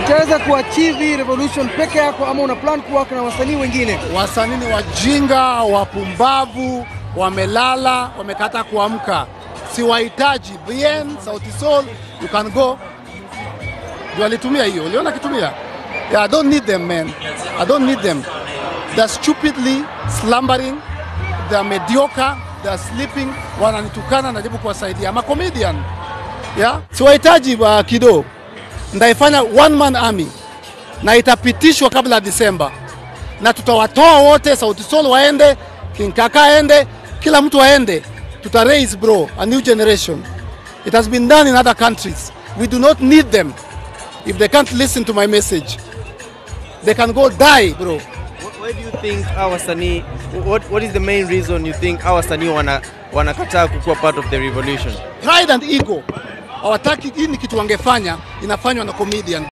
utaweza kuachieve hii revolution peke yako ama una plan kuwaka na wasanii wengine? Wasanii ni wajinga, wapumbavu, wamelala, wamekata kuamka. Siwahitaji. Bien, Sauti Sol, you can go. Ndio alitumia hiyo, uliona akitumia? Yeah, I don't need them man. I don't need them. They're stupidly slumbering, they're mediocre, they're sleeping, wananitukana, najaribu kuwasaidia. I'm a comedian. Yeah? Siwahitaji uh, Kido. Ndaifanya one man army na itapitishwa kabla ya Disemba, na tutawatoa wote, Sauti Sol waende, King Kaka aende, kila mtu aende, tuta raise bro a new generation. It has been done in other countries. We do not need them. If they can't listen to my message, they can go die bro. Wh- Why do you think hawa wasanii what, what is the main reason you think hawa wasanii wana wanakataa kukuwa part of the revolution? Pride and ego hawataki. Hii ni kitu wangefanya, inafanywa na comedian.